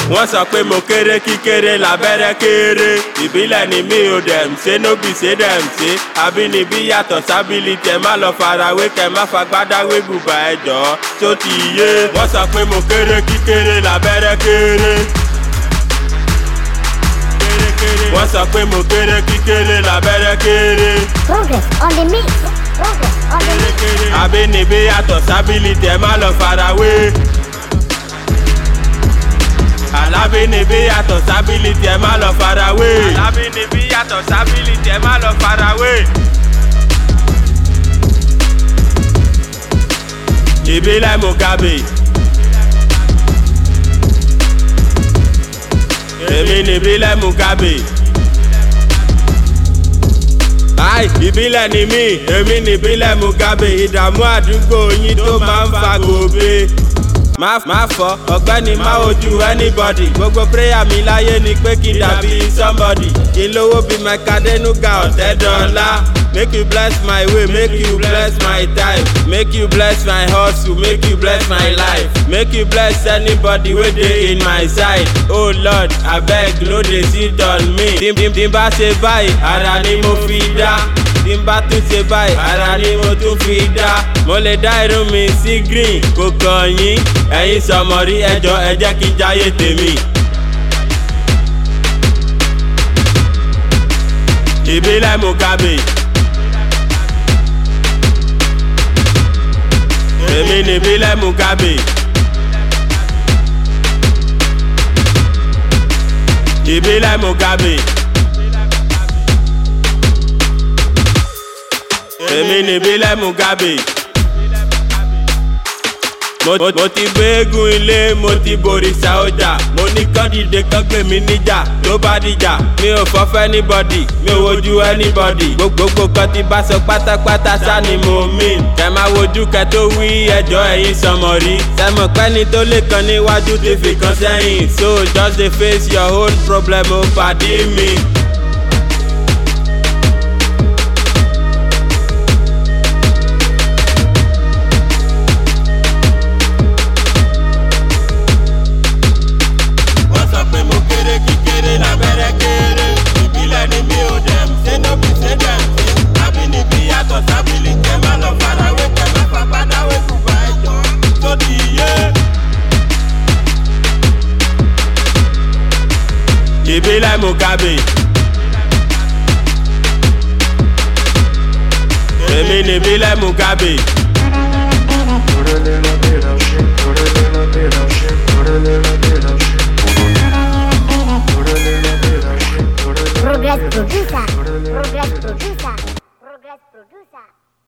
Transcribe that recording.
wọ́n sọ pé mo kéré kíkéré lábẹ́rẹ́ kéré ìbílẹ̀ ni mi ò dẹ̀m ṣe nóbì ṣe dẹ̀m ṣe àbínibí yàtọ̀ sábìlìtì ẹ má lọ farawé kẹ má fagbádáwé bùbá ẹjọ́ tó ti yé wọ́n sọ pé mo kéré kíkéré lábẹ́rẹ́ kéré wọ́n sọ pé mo kéré kíkéré lábẹ́rẹ́ kéré. Progress on the mix. Progress on the mix. àbínibí yàtọ̀ sábìlìtì ẹ má lọ farawé. alábínibí yàtọ̀ sábìlìtì ẹ má lọ farawé. alábínibí yàtọ̀ sábìlìtì ẹ má lọ farawé. ìbílẹ̀ Mugabe. èmi ni ìbílẹ̀ Mugabe. Ai, ìbílẹ̀ ni mí, èmi ni ìbílẹ̀ Mugabe, ìdààmú àdúgbò yín tó máa ń fa gòbe. Má má fọ ọ̀gbẹ́ni má ojú anybody, gbogbo prayer mi láyé ni pé kí n dàbí somebody. Kí n lówó bí Mẹ́kadénúgà ọ̀tẹ́dọ́lá. Make you bless my way, make you bless my time, make you bless my hustle, make you bless my life, make you bless anybody wey dey in my side. Oh Lord, abeg no dey sit on me. Tí tí tí n bá ṣe báyìí, ara ni mo fi dá. Tí n bá tún ṣe báyìí, ara ni mo tún fi dá. Mo lè dá irun mi sí green, kò kàn yín. Ẹ̀yin sọmọrí ẹjọ́ ẹ jẹ́ kí n jáyé tèmi. Ìbílẹ̀ Mugabe. èmi ni ìbílẹ̀ Mugabe. ìbílẹ̀ Mugabe. èmi ni ìbílẹ̀ Mugabe. mo mo ti gbẹ́gun ilé mo ti borìṣà ọjà mo ní kán dìde kán gbé mi níjà tó bá dìjà mi ò fọ́fẹ́ anybody mi ò wojú anybody gbogbo kan ti bá sọ pátápátá sá ni mo mean kẹ máa wojú kẹ tó wí ẹjọ́ ẹ̀yin sọmọ rí sẹmọ pẹ́ni tó lè kan níwájú ti fi kan sẹ́yìn so just dey face your own problem o pàdé mi. wọ́n sọ pé mo kéré kíkéré lábẹ́rẹ́ kéré ìbílẹ̀ ni mi ò dẹ̀m ṣé nóbì ṣé dẹ̀m ṣe àbínibí yàtọ̀ sábìlì kẹ́ má lọ farawé kẹ́ má fagbádáwé kùbà ẹ̀jọ̀ tó ti yé. ìbílẹ̀ Mugabe. èmi ni ìbílẹ̀ Mugabe. Progress producer.